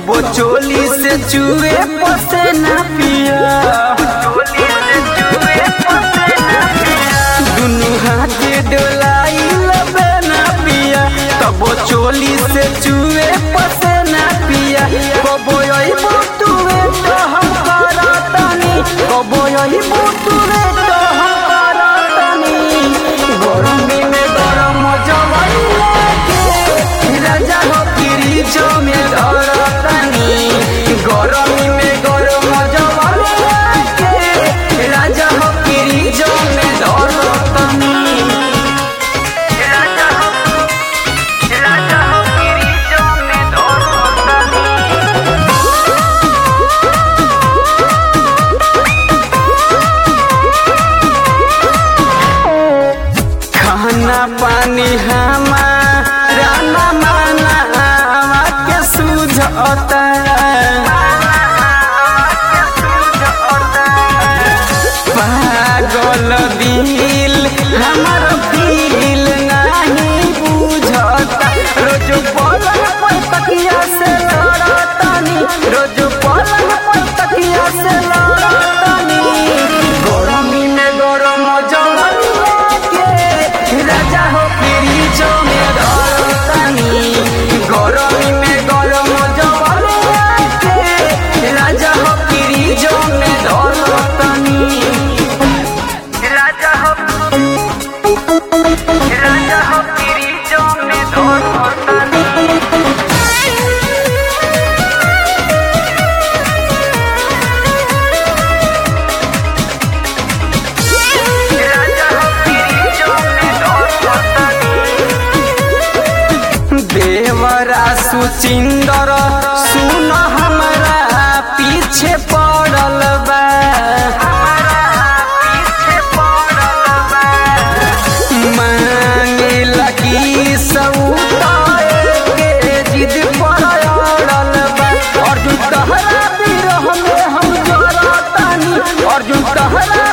कबो चोली से चूहे पसे ना पिया दुनू हाथ डोलाई लबे ना पिया कबो चोली से चूहे पसे ना पिया कबो यही बुतुए तो हम करतनी कबो यही बुतुए तो हम करतनी गरमी में गरम जवाइया के राजा हो फ्रिज में धरतनी गरमी में गरम जवाइया के राजा हो फ्रिज में धरतनी राजा हो राजा हो फ्रिज में धरतनी खाना पानी हमारा ना माना के सूझता पागल दिल हमार फील नहीं बुझता रोज पलंग पर तकिया से लड़तनी रोज पलंग पर तकिया से लड़तनी गरमी में गरम जवानिया के राजा हो फ्रिज में धरतनी गरमी में गरम जवानिया के राजा हो फ्रिज में धरतनी राजा हो राजा हो फ्रिज में धरतनी राजा हो फ्रिज में धरतनी देवरा सुचिंदर सुन हमरा पीछे पड़ल बा मांगे लगी सऊताए के जिद पर अड़ल बा अर्जुन तहरा बिरह में हम जरतानी अर्जुन तहरा